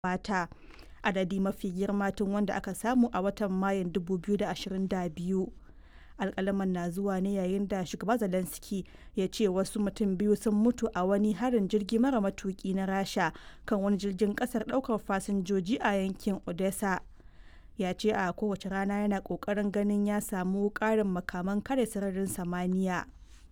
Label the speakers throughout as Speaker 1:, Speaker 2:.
Speaker 1: gabata, adadi mafi girma tun wanda aka samu a watan Mayun 2022. Alƙalaman na zuwa ne yayin da Shugaba Zelensky ya ce wasu mutum biyu sun mutu a wani harin jirgi mara matuƙi na Rasha kan wani jirgin ƙasar ɗaukar fasinjoji a yankin Odesa. Ya ce a kowace rana yana ƙoƙarin ganin ya samu ƙarin makaman kare sararin samaniya.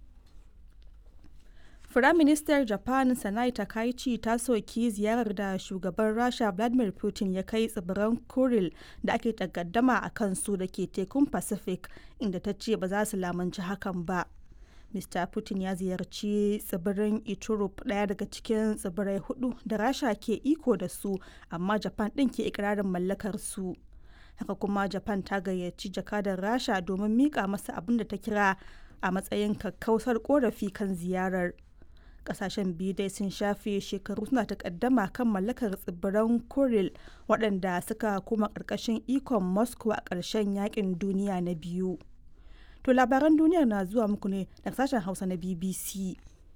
Speaker 1: Firaministar Japan Sanai Takaichi ta soki ziyarar da shugaban Rasha Vladimir Putin ya kai tsibiran Kuril da ake takaddama a kansu da ke tekun Pacific inda ta ce ba za su lamunci hakan ba. Mr. Putin ya ziyarci tsibirin Iturup ɗaya daga cikin tsibirai hudu da Rasha ke iko da su amma Japan ɗin ke ikirarin mallakar su. Haka kuma Japan ta gayyaci jakadar Rasha domin mika masa abin da ta kira a matsayin kakkausar korafi kan ziyarar. kasashen biyu dai sun shafe shekaru suna takaddama kan mallakar tsibiran kuril waɗanda suka kuma ƙarƙashin ikon moscow a ƙarshen yakin duniya na biyu to labaran duniyar na zuwa muku ne daga sashen hausa na bbc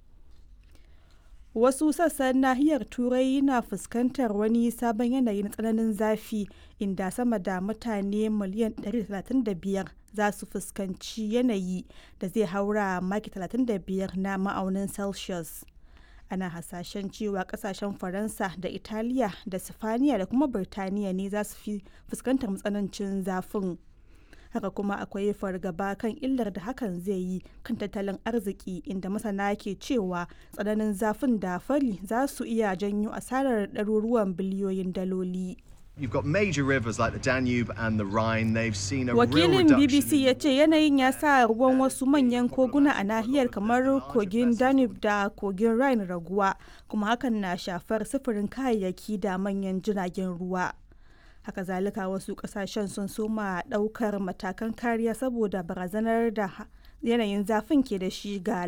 Speaker 1: wasu sassan nahiyar turai na fuskantar wani sabon yanayi na tsananin zafi inda sama da mutane miliyan 135 za su fuskanci yanayi da zai haura maki 35 na ma'aunin celsius ana hasashen cewa kasashen faransa da italiya da sifaniya da kuma birtaniya ne za su fi fuskantar matsanancin zafin haka kuma akwai fargaba kan illar da hakan zai yi kan tattalin arziki inda masana ke cewa tsananin zafin da fari za su iya janyo asarar ɗaruruwan biliyoyin daloli.
Speaker 2: You've got major rivers like the Danube and the Rhine. They've seen a
Speaker 1: Wakilin
Speaker 2: real
Speaker 1: BBC ya ce yanayin ya sa ruwan wasu manyan koguna a nahiyar kamar kogin Danube da kogin Rhine raguwa, kuma hakan na shafar sufurin kayayyaki da manyan jiragen ruwa. Haka zalika wasu kasashen sun soma daukar matakan kariya saboda barazanar da yanayin zafin ke da shi ga